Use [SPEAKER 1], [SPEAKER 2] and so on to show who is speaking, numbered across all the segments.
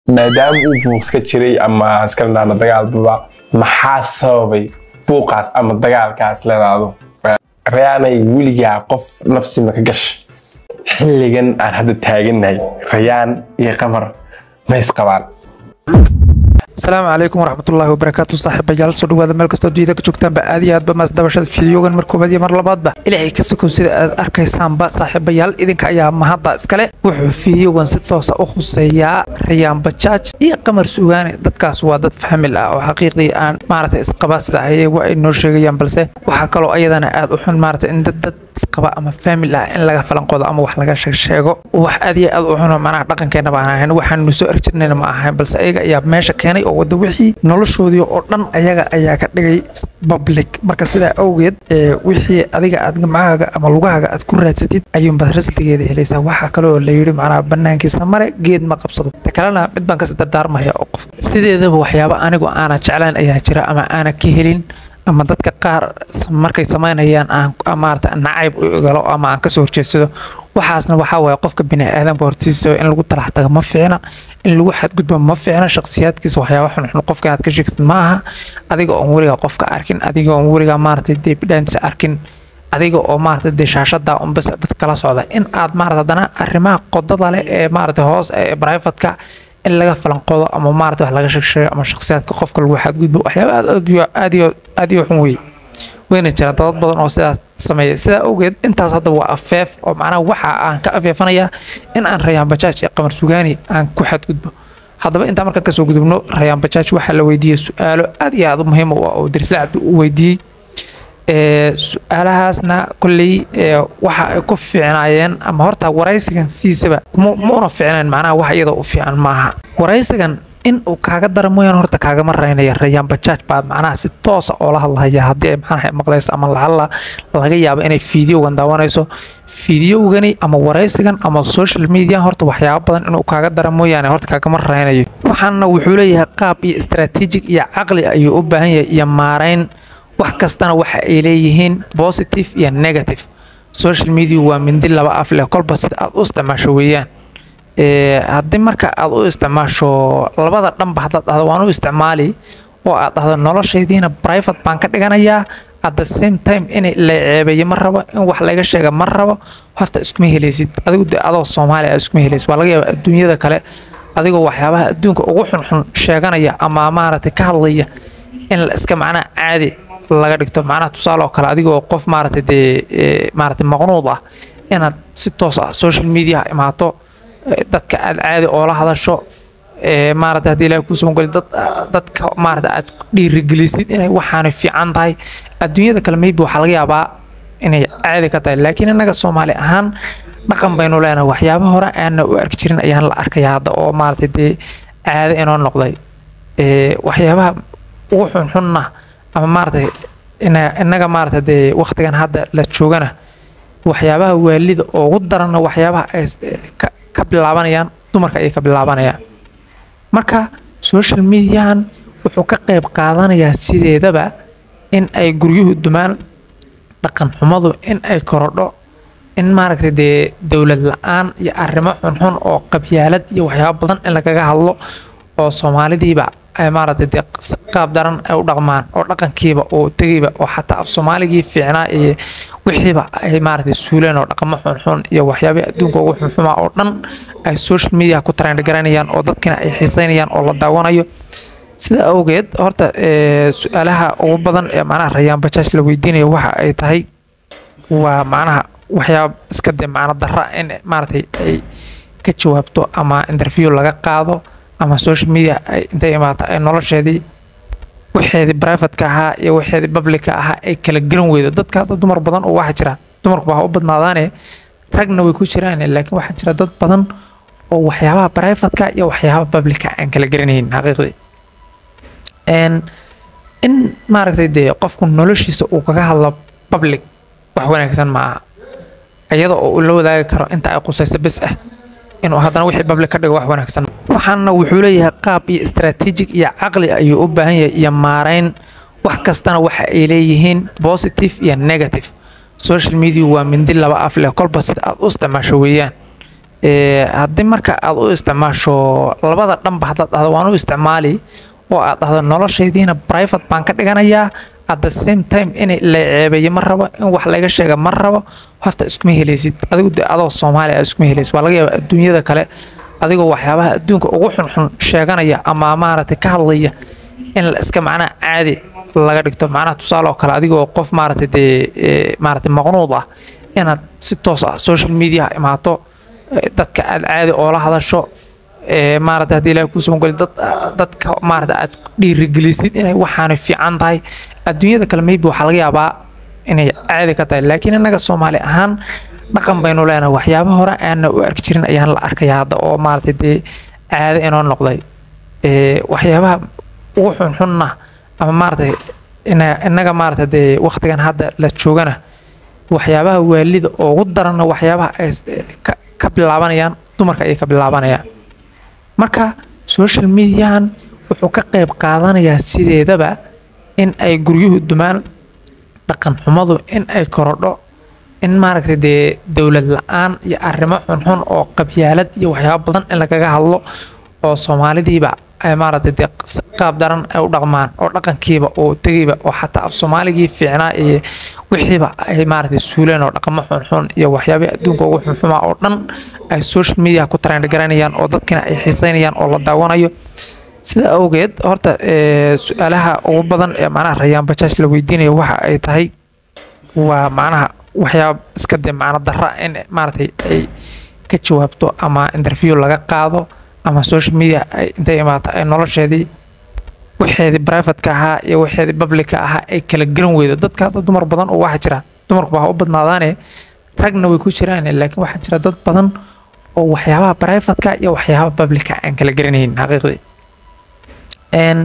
[SPEAKER 1] maadaama uu buuqska jiray ama iskala dagaalbaba maxaa sababay buuqaas ama dagaalkaas leedaado rayaanay weligaa qof nafsi ma ka gasha xilligan aan hadda taagannahay rayaan iyo qamar ma isqabaan
[SPEAKER 2] asalaamu calaykum waraxmatullaahi wabarakaatu saaxiibayaal soo dhawaada meel kastoo dunida ka joogtaanba aad iyo aadba maasdabashada fiidiyoogan mar koobaad iyo mar labaadba ilaahay ka sokow sida aad arkaysaanba saaxiibayaal idinka ayaa mahadda iskale wuxuu fiidiyoogan si toosa u khuseeyaa rayaan bajaaj iyo qamar sugaane dadkaas waa dad famil ah oo xaqiiqdii aan maaragtay isqaba sida ayagu ay noo sheegayaan balse waxaa kaloo ayadana aad u xun maaragtay in dad dad isqaba ama famil ah in laga falanqoodo ama wax laga sheegsheego wax aad iyo aad u xuno manaha dhaqankeena baan ahayn waxaanu soo arjirnayna ma ahayn balse ayaga ayaa meesha keenay oo wada wixii noloshoodii oo dhan ayaga ayaa ka dhigay public marka sidaa awgeed wixii adiga aad gamcahaaga ama lugahaaga aad ku raadsatid ayuunbaad rasligeeda helaysaa waxaa kaloo la yidhi macnaha banaankiisa mare geed ma qabsado ta kalena mid baan kasi dardaarmaya oo qof sideedaba waxyaaba anigu aana jeclayn ayaa jira ama aana ka helin ama dadka qaar markay samaynayaan aan maarata nacayb u igalo ama aan kasoo horjeedsado waxaasna waxaa waaye qofka biniaadamka hortiisa in lagu talax tago ma fiicna in lagu xadgudbo ma fiicna shakhsiyaadkiisa waxyaaba xunxun qofka aad ka sheegtid ma aha adiga oon weligaa qofka arkin adiga oon weligaa maarata dee bidhaantiisa arkin adiga oo maarata dee shaashada unbas dad kala socda in aad maarata haddana arrimaha qodada leh ee maarata hoos ee brivatka in laga falanqoodo ama maarata wax laga sheegsheego ama shakhsiyaadka qofka lagu xadgudbo waxyaaba aad aad iyo xun weeye wayna jiraan dad badan oo sidaas sameeya sidaa awgeed intaas hadda waa afeef oo macnaha waxa aan ka afeefanayaa in aan rayaan bajaaj iyo qamar sugaani aan ku xadgudbo haddaba intaan markaan kasoo gudubno rayaan bajaaj waxaa la weydiiyey su-aalo aad iyo aad u muhiim u ah oo darisla cabdi u weydiiyey su-aalahaasna kolley waxa ay ku fiicnaayeen ama horta waraysigan siisaba ma una fiicnayn macnaha wax iyadoo u fiican maaha waraysigan in uu kaaga dara mooyaan horta kaagama raynaya rayaan bajaaj baa macnaha si toosa oo la hadlahaya haddii ay macnaha maqlayso ama lacalla laga yaabo inay fiidiyowgan daawanayso fiidiyowgani ama waraysigan ama social media horta waxyaaba badan inuu kaaga dara mooyaane horta kaagama raynayo waxaana wuxuu leeyahay qaab iyo istaraatiijig iyo caqli ayuu u baahan yahay iyo maarayn wax kastana waxa ay leeyihiin positive iyo negative social media waa mindi laba af leh kolba sida aad u isticmaasho weeyaan haddii marka aad u isticmaasho labada dhanba haddaad dhahdo waan u isticmaali oo aad dhahdo noloshaydiina private baan ka dhiganayaa at the same time in la ceebeeyo ma rabo in wax laga sheega ma rabo horta iskuma helaysid adigu de adoo soomaali ah iskuma helaysid waa laga yaaba adduunyada kale adigoo waxyaabaha adduunka ugu xunxun sheeganaya ama maaragtay ka hadlaya in la iska macnaha caadi laga dhigto macnaha tusaale oo kale adigoo qof maaragtay dee maaragtay maqnuud ah inaad si toos ah social media imaato dadka aad caadi oola hadasho maarata haddii ilahay kuu samagoli dad dadka maarata aad dhiirigelisid inay waxaanay fiican tahay adduunyada kale maybe waxaa laga yaabaa inay caadi ka tahay laakiin innaga soomaali ahaan dhaqan baynu leenahay waxyaaba hore aanna u arki jirin ayaan la arkaya hadda oo maarata dee caado inoo noqday waxyaabaha ugu xunxunna ama maarata innaga maarata dee waqtigan hadda la joogana waxyaabaha waalida ugu daranna waxyaabaha ay ka bilaabanayaan dumarka ayay ka bilaabanayaan marka social mediahan wuxuu ka qayb qaadanayaa sideedaba in ay guryuhu dumaan dhaqan xumadu in ay korodho in maaragtay dee dowlad la-aan iyo arrimo xunxun oo qabyaalad iyo waxyaaba badan in lagaga hadlo oo soomaalidiiba ay maaragtay dee qaab daran ay u dhaqmaan oo dhaqankiiba oo tegayba oo xataa af soomaaligii fiicnaa iyo wixiiba ay maaragtay suuleen oo dhaqamo xunxun iyo waxyaabihii adduunka ugu xunxumaa oo dhan ay social media ku trend garanayaan oo dadkina ay xiiseynayaan oo la daawanayo sida awgeed horta su-aalaha ugu badan ee macnaha rayaan bajaaj la weydiinayo waxa ay tahay waa macnaha waxyaaba iska dee macno darra in maaragtay ay ka jawaabto ama interview laga qaado ama social media ay intay imaata ay nolosheedii waxeedii privateka ahaa iyo waxeedii publica ahaa ay kala garan weydo dadka hadda dumar badan oo waxaa jira dumarku baa u badnaadaane ragna way ku jiraan laakiin waxaa jira dad badan oo waxyaabaha privateka iyo waxyaabaha publica aan kala garanaynin xaqiiqdii in maaragtay dee qofku noloshiisa uu kaga hadlo public wax wanaagsan ma aha iyada oo uu la wadaagi karo inta ay qusayso bes ah inuu haddana wixii public ka dhigo wax wanaagsan waxaana wuxuu leeyahay qaab iyo istaraatiijig iyo caqli ayuu u baahan yahay iyo maarayn wax kastana waxa ay leeyihiin positive iyo negative social media waa mindi laba af leh kolba sida aad u isticmaasho weeyaan Ee, haddii marka aad u isticmaasho labada dhanba haddaad dhahdo waan u isticmaali oo aad dhahdo noloshaydiina private baan ka dhiganayaa at the same time in la ceebeeyo ma rabo in wax laga sheega ma rabo horta iskuma helaysid adigu de adoo soomaali ah iskuma helaysid waa laga yaabaa adduunyada kale adigoo waxyaabaha adduunka ugu xunxun sheeganaya ama maaragtay ka hadlaya in la iska macnaha caadi laga dhigto macnaha tusaale oo kale adigoo qof maaragtay dee ee, maaragtay maqnuud ah inaad si toos ah social media imaato ee, dadka aad caadi oola hadasho ee, maaragtay haddii ilaahay kuu samagoli dad dadka maaragtay aad dhiirigelisid inay waxaanay fiican tahay adduunyada kale maybe waxaa laga yaabaa inay caadi ka tahay laakiin innaga soomaali ahaan dhaqan baynu leenahay waxyaaba hore aanna u arki jirin ayaan la arkaya hadda oo maaragtay dee caado inoo noqday ee, waxyaabaha ugu xunxunna ama maaragtay ina- innaga maaragtay dee waqtigan hadda la joogana waxyaabaha waalida ugu daranna waxyaabaha ay s- ka- ka bilaabanayaan dumarka ayay ka bilaabanayaan marka social mediahan wuxuu ka qayb qaadanayaa sideedaba in ay guryuhu dumaan dhaqan xumadu in ay korodho in maaragtay dee dowlad la-aan iyo arrimo xunxun oo qabyaalad iyo waxyaabo badan in lagaga hadlo oo soomaalidiiba ay maaragtay dee s- qaab daran ay u dhaqmaan oo dhaqankiiba oo tegayba oo xataa af soomaaligii fiicnaa iyo wixiiba ay maaragtay suuleen oo dhaqamo xunxun iyo waxyaabihii adduunka ugu xunxumaa oo dhan ay social media ku trend garanayaan oo dadkina ay xiiseynayaan oo la daawanayo sida awgeed horta ee, su-aalaha ugu badan ee macnaha rayaan bajaaj la weydiinayo waxa ay tahay waa macnaha waxyaaba iska dee macno darra in maaragtay ay ka jawaabto ama interview laga qaado ama social media ay intay imaato ay nolosheedii waxeedii privateka ahaa iyo waxeedii publica ahaa ay kala garan weydo dadka hadda dumar badan oo waxaa jira dumarku baa u badnaadaane ragna way ku jiraan laakiin waxaa jira dad badan oo waxyaabaha privateka iyo waxyaabaha publica aan kala garanaynin xaqiiqdii een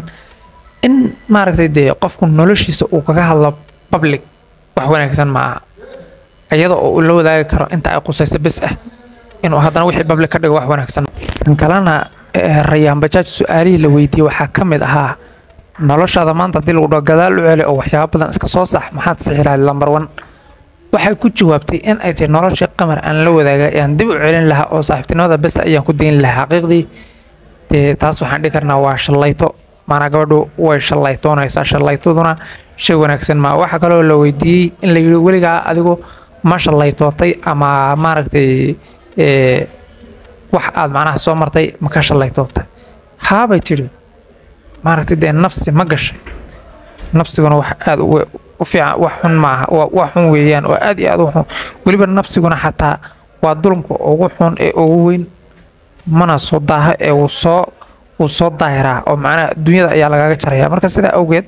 [SPEAKER 2] in maaragtay dee qofku noloshiisa uu kaga hadlo public wax wanaagsan ma aha iyada oo uu la wadaagi karo inta ay qusayso bes ah inuu haddana wixii public ka dhigo wax wanaagsan kan kalena ee, rayaan bajaaj su-aalihii la weydiiyey waxaa ka mid ahaa noloshaada maanta haddii lagu dhaho gadaal u celi oo waxyaabo badan iska soo sax maxaad sixi lahayd lambar one waxay ku jawaabtay in ay tahay noloshii qamar aan la wadaaga ayaan dib u celin lahaa oo saaxiibtinimada bes ayaan ku dayn lahaa xaqiiqdii dee taas waxaan dhihi karnaa waa shallayto maanaa gabadhu way shallaytoonaysaa shallaytaduna shay wanaagsan maa waxaa kaloo la weydiiyey in la yidhi weligaa adigu ma shallaytootay ama maaragtay ee, wax aad macnaha soo martay ma ka shallaytootay haabay tidhi maaragtay dee nafsi ma gashay nafsiguna wax aad u u fiican wax xun maaha waa wax xun weeyaan oo aad iyo aad u xun weliba nafsiguna xataa waa dulumka ugu xun ee ugu weyn mana soo daaha ee uu soo uu soo daahiraa oo macnaha adduunyada ayaa lagaga jaraya marka sidaa awgeed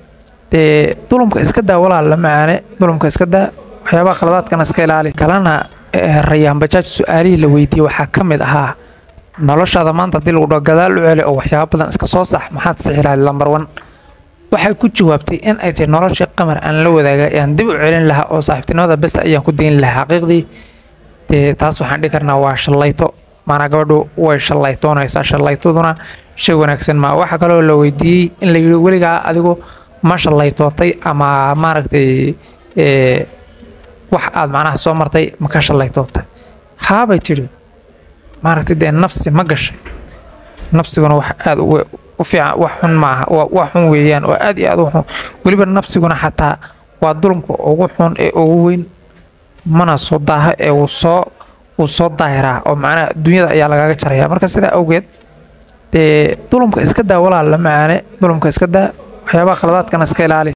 [SPEAKER 2] dee dulumka iska daa walaal la macaane dulumka iska daa waxyaabaha khaladaadkana iska ilaali kalena ee, rayaan bajaaj su-aalihii la weydiiyey waxaa ka mid ahaa noloshaada maanta haddii lagu dhaho gadaal u celi oo waxyaabo badan iska soo sax maxaad sixi lahayd lambar one waxay ku jawaabtay in ay tahay noloshii qamar aan la wadaaga ayaan dib u celin lahaa oo saaxiibtinimada bes ayaan ku dayn lahaa xaqiiqdii dee taas waxaan dhihi karnaa waa shallayto maanaa gabadhu way shallaytoonaysaa shallaytaduna shay wanaagsan maa waxaa kaloo la weydiiyey in la yidhi weligaa adigu ma shallaytootay ama maaragtay ee, wax aad macnaha soo martay ma ka shallaytootay haabay tidhi maaragtay dee nafsi ma gashay nafsiguna wax aad u u fiican wax xun maaha waa wax xun weeyaan oo aad iyo aad u xun weliba nafsiguna xataa waa dulumka ugu xun ee ugu weyn mana soo daaha ee uu soo uu soo daahiraa oo macnaha adduunyada ayaa lagaga jaraya marka sidaa awgeed dee dulumka iska daa walaal la macaane dulumka iska daa waxyaabaha khaladaadkana iska ilaali